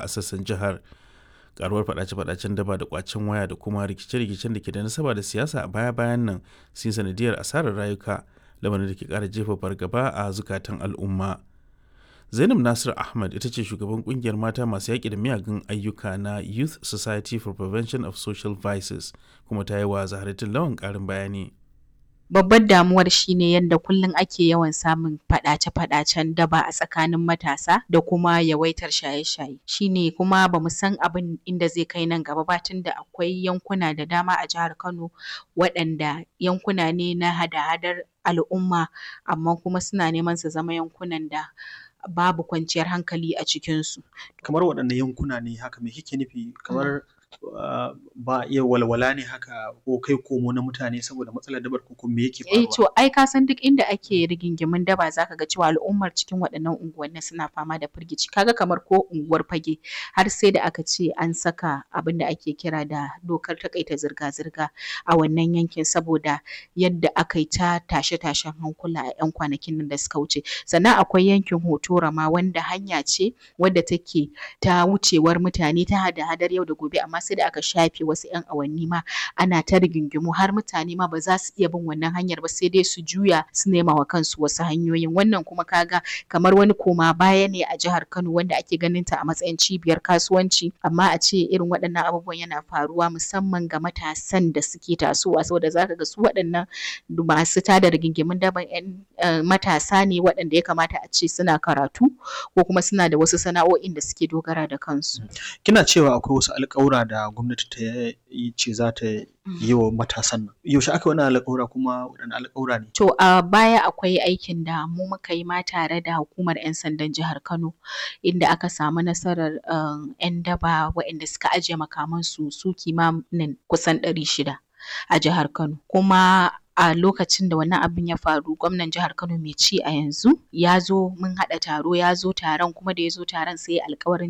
a sassan jihar karuwar fadace-fadacen daba da kwacen waya da kuma rikice-rikicen da ke da nasaba da siyasa a baya-bayan nan sun sanadiyar asarar rayuka lamarin da ke kara jefa fargaba a zukatan al'umma zainab nasir ahmad ita ce shugaban kungiyar mata masu yaƙi da miyagun ayyuka na youth society for prevention of social vices kuma ta yi wa zaharatin lawan ƙarin bayani babbar damuwar shine yadda kullum ake yawan samun faɗace-faɗacen daba a tsakanin matasa da kuma yawaitar shaye-shaye shine kuma bamu san abin inda zai kai nan gaba ba tunda akwai yankuna da dama a jihar Kano waɗanda yankuna ne na hada-hadar al'umma amma kuma suna neman su zama yankunan da babu kwanciyar hankali a cikinsu. Kamar waɗanne yankuna ne haka me kike nufi kamar Uh, ba iya walwala ne haka ko kai komo na mutane saboda matsalar dabar ko me yake faruwa? Eh to ai ka san duk inda ake rigingimin daba zaka ga cewa al'ummar cikin waɗannan unguwanni suna fama da firgici kaga kamar ko unguwar fage har sai da aka ce an saka abin da ake kira da dokar takaita zirga-zirga a wannan yankin saboda yadda aka yi ta tashe-tashen hankula a 'yan kwanakin nan da suka wuce sannan akwai yankin hotora ma wanda hanya ce wadda take ta wucewar mutane ta hada-hadar yau da gobe amma sai da aka shafe wasu 'yan awanni ma ana ta rigingimu har mutane ma ba za su iya bin wannan hanyar ba sai dai su juya su nema wa kansu wasu hanyoyin wannan kuma kaga kamar wani koma baya ne a jihar Kano wanda ake ganin ta a matsayin cibiyar kasuwanci amma a ce irin waɗannan abubuwan yana faruwa musamman ga matasan da suke tasowa saboda zaka ga su waɗannan masu tada rigingimun daban 'yan matasa ne waɗanda ya kamata a ce suna karatu ko kuma suna da wasu sana'o'in da suke dogara da kansu. Kina cewa akwai wasu alƙawura da gwamnati ta yi ce za ta yi wa matasan nan. Yaushe aka wani alƙawura kuma waɗanne alƙawura ne? To a baya akwai aikin da mu muka yi ma tare da hukumar 'yan sandan jihar Kano inda aka samu nasarar 'yan daba waɗanda suka ajiye makamansu su kimanin kusan ɗari shida a jihar Kano. Kuma a lokacin da wannan abin ya faru gwamnan jihar Kano mai ci a yanzu ya zo mun haɗa taro ya zo taron kuma da ya zo taron sai ya alƙawarin